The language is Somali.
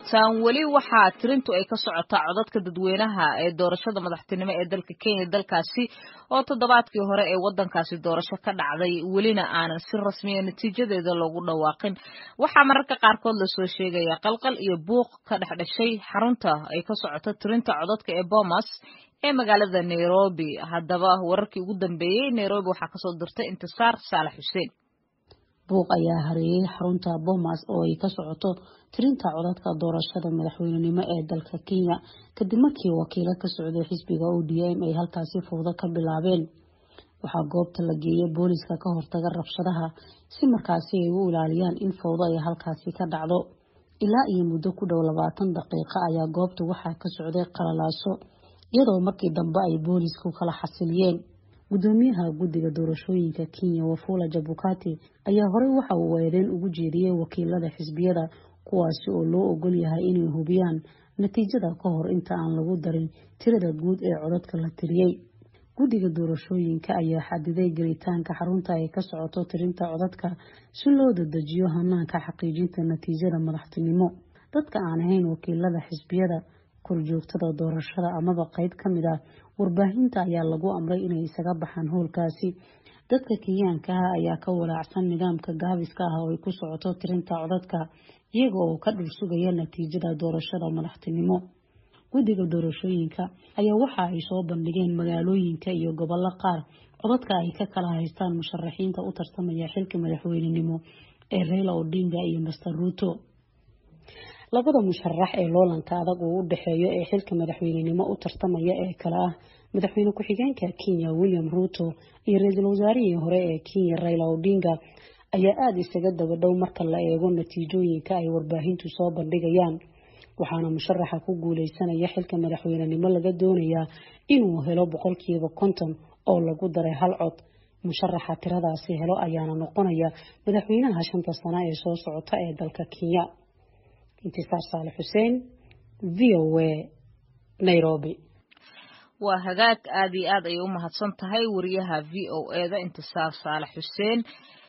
taan weli waxaa tirintu ay ka socotaa codadka dadweynaha ee doorashada madaxtinimo ee dalka kenya dalkaasi oo toddobaadkii hore ee wadankaasi doorasho ka dhacday welina aanan si rasmiya natiijadeeda loogu dhawaaqin waxaa mararka qaarkood lasoo sheegaya qalqal iyo buuq ka dhex dhashay xarunta ay ka socoto tirinta codadka ee bomas ee magaalada nairobi haddaba wararkii ugu dambeeyey nairobi waxaa kasoo dirtay intisaar saalax xuseen buuq ayaa hareeyey xarunta bomas oo ay ka socoto tirinta codadka doorashada madaxweynenimo ee dalka kenya kadib markii wakiilo ka socday xisbiga o d m ay halkaasi fowdo ka bilaabeen waxaa goobta la geeyay booliska ka hortaga rabshadaha si markaasi ay u ilaaliyaan in fowdo ay halkaasi ka dhacdo ilaa iyo muddo ku dhow labaatan daqiiqo ayaa goobta waxaa ka socday qalalaaso iyadoo markii dambe ay boolisku kala xasiliyeen gudoomiyaha guddiga doorashooyinka kenya wafula jabukati ayaa horey waxa uu weereen ugu jeediyey wakiilada xisbiyada kuwaasi oo loo ogol yahay inay hubiyaan natiijada ka hor inta aan lagu darin tirada guud ee codadka la tiriyey guddiga doorashooyinka ayaa xadiday gelitaanka xarunta ay ka socoto tirinta codadka si loo dadejiyo hanaanka xaqiijinta natiijada madaxtinimo dadka aan ahayn wakiilada xisbiyada korjoogtada doorashada amaba qeyb ka mid ah warbaahinta ayaa lagu amray inay isaga baxaan howlkaasi dadka kenyaanka ah ayaa ka walaacsan nidaamka gaabiska ah oo ay ku socoto tirinta codadka iyaga oo ka dhul sugaya natiijada doorashada madaxtinimo guddiga doorashooyinka ayaa waxa ay soo bandhigeen magaalooyinka iyo gobollo qaar codadka ay ka kala haystaan musharaxiinta u tartamaya xilka madaxweynenimo ee reyla odinga iyo master ruuto labada musharax ee loolanka adag uu u dhexeeyo ee xilka madaxweynenimo u tartamaya ee kale ah madaxweyne ku-xigeenka kenya william ruuto iyo ra-iisul wasaarihii hore ee kenya rayla odinga ayaa aada isaga daba dhow marka la eego natiijooyinka ay warbaahintu soo bandhigayaan waxaana musharaxa ku guuleysanaya xilka madaxweynenimo laga doonayaa inuu helo boqolkiiba konton oo lagu daray hal cod musharaxa tiradaasi helo ayaana noqonaya madaxweynaha shanta sano ee soo socota ee dalka kenya intisaar saale xuseen v o a nairobi waa hagaag aad iyo aad ayay u mahadsan tahay wariyaha v o e da intisaar saale xuseen